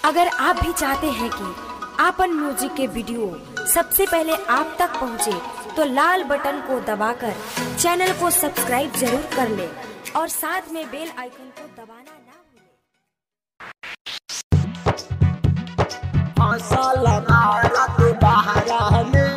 अगर आप भी चाहते हैं कि आपन म्यूजिक के वीडियो सबसे पहले आप तक पहुंचे, तो लाल बटन को दबाकर चैनल को सब्सक्राइब जरूर कर ले और साथ में बेल आइकन को दबाना ना भूलें। फसल भारत बहरा में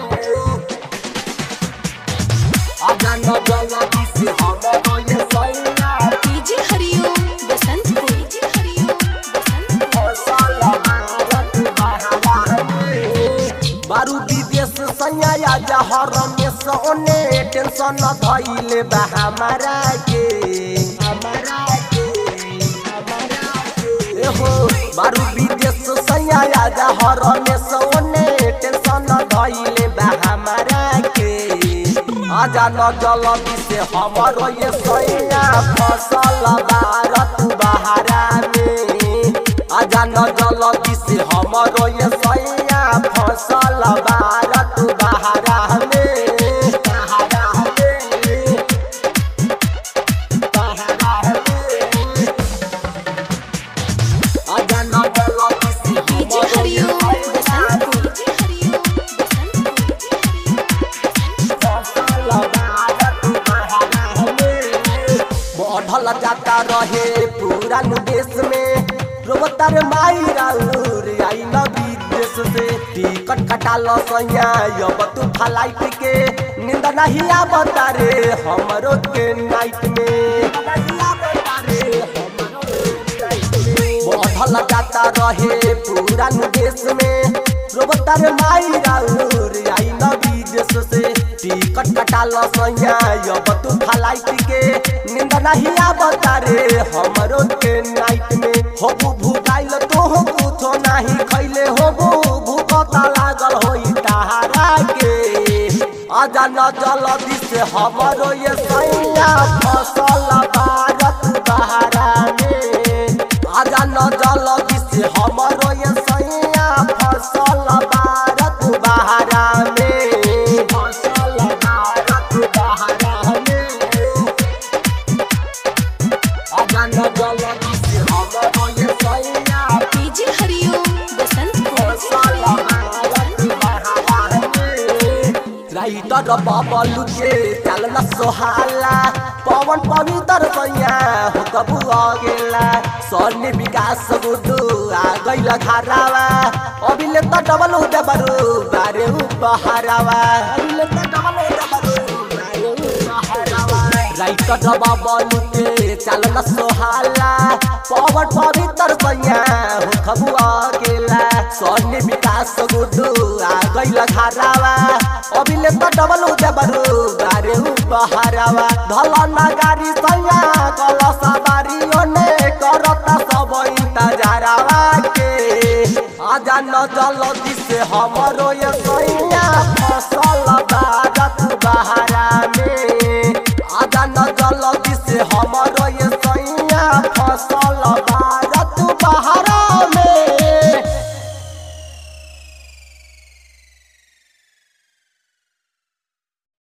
अगन जलदी से हम ये सैया डीजे हरिओम बसंत को डीजे हरिओम बसंत फसल भारत बहरा में बारू विदेश सैया जहर में सोने टेंशन धइले बा हमारा के हमारा के हमारा के एहो बारू विदेश सैया जहर में सोने टेंशन धइले बा हमारा के आजा न जलदी से हमरो ये सैया फसल भारत बहरा में आजा न जलदी से हमरो ये सैया फसल भारत बहरा में बहरा में बहरा में आजा न जलदी से डीजे हमरो ये हरिओम बसंत सैया को डीजे हरिओम बसंत को डीजे बढ़ल जाता रहे पूरा देश में रोबतर माई राउर आई न विदेश से टिकट कटा लो सैया अब तू फ्लाइट के नींद नहीं आवता रे हमरो के नाइट में बढ़ल जाता रहे पूरा देश में रोबतर माई राउर आई न विदेश से टिकट कटा लो सैया अब तू फ्लाइट के नींद नहीं आवता रे हमरो के नाइट में होबू भूखाइल तो हो कुछो नहीं खैले होबू भूखता लागल होई तहारा के आजा न जल्दी से हमरो ये सैया फसल भारत बहरा में आजा न जल्दी से हमरो ये सैया फसल भारत बहरा में फसल भारत बहरा में आजा न जल्दी से हमरो ये सैया डीजे हरिओम बसंत को फसल भारत बहरा में राइटर बाबलू के चलन सोहाला पवन पवित्र सैया हो कबू आ गेला सन्नी विकास गुडू आ गइल घरावा अभिले त डबल हो देबरू बारे उपहारावा अभिले त डबल हो देबरू बारे उपहारावा राइटर बाबलू के चलन सोहाला पवन पवित्र सैया हो कबू आ गेला सन्नी विकास गुडू आ गइल घरावा अभिले त डबल हो देबरू बारे उपहारावा धल नगारी सैया कलश बारी ओने करता सब इंतजारावा के आजा न जल्दी से हमरो ये सैया